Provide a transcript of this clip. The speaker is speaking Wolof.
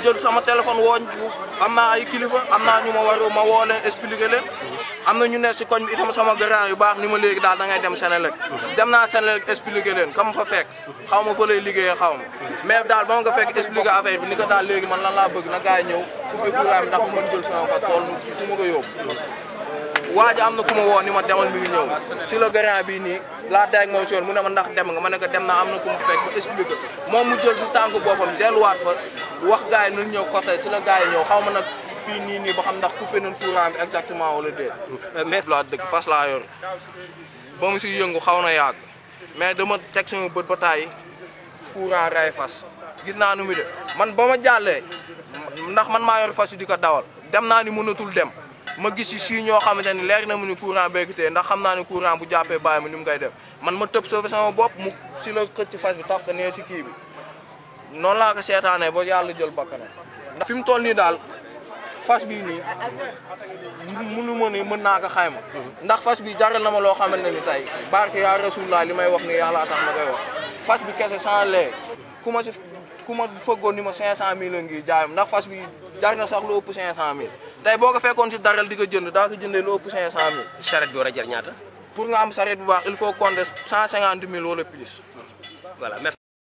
jël sama téléphone woo am naa ay kilifa am naa ñu ma war ma woo leen expliquer leen am na ñu ne si koñ bi itam sama grand yu baax ni ma léegi daal da ngay dem Sénélec dem naa Sénélec expliquer leen kam fa fekk xaw ma fa lay liggéeyee xaw ma mais daal ba ma nga fekk expliquer affaire bi ni ko daal léegi man lan laa bëgg na gars yi ñëw coupé courant bi ndax mu mën jël sama fa tool fu ma ko yóbbu waa ji am na ku ma woo ni ma demal mi ngi ñëw si le grand bi nii laa day ak moom si yoon mu ne ma ndax dem nga ma ne ko dem naa am na ku ma fekk ba expliqué moom mu jël si tànk boppam delluwaat fa wax gars yi nañ ñëw côté si la gars yi ñëw xaw ma nag fii nii nii ba xam ndax coupé nañ courant bi exactement wala déet. mais laa dëgg fas laa yor ba mu si yëngu xaw na yàgg mais dama teg sama bët ba taay courant ray fas gis naa nu mu de man ba ma jàllee ndax man maa yor fas yi di ko dawal dem naa ni mënatul dem. ma gis si si ñoo xamante ni leer na mu ni courant béykitee ndax xam naa ni courant bu jàppee bàyyi ma ni mu koy def man ma tëb sauver sama bopp mu si la xëcc fas bi taf ko nee si kii bi noonu laa ko seetaanee ba yàlla jël bakkanam ndax fi mu toll nii daal fas bii nii munu ma ni mën naa ko xayma ndax fas bi jaral na ma loo xamante ni tey barke yaa rasulullah li may wax ni yàlla tax ma koy wax fas bi kese sans lee ku ma si ku ma fëggoon ni ma 500000 la ngi jaayam ndax fas bi jar na sax lu ëpp 500000 tey boo ko fekkoon si daral di ko jënd daa ko jëndee lu ëpp 500000. charrette bi war a jar ñaata. pour nga am sareet bu baax il faut compter 150000 wala plus. voilà merci.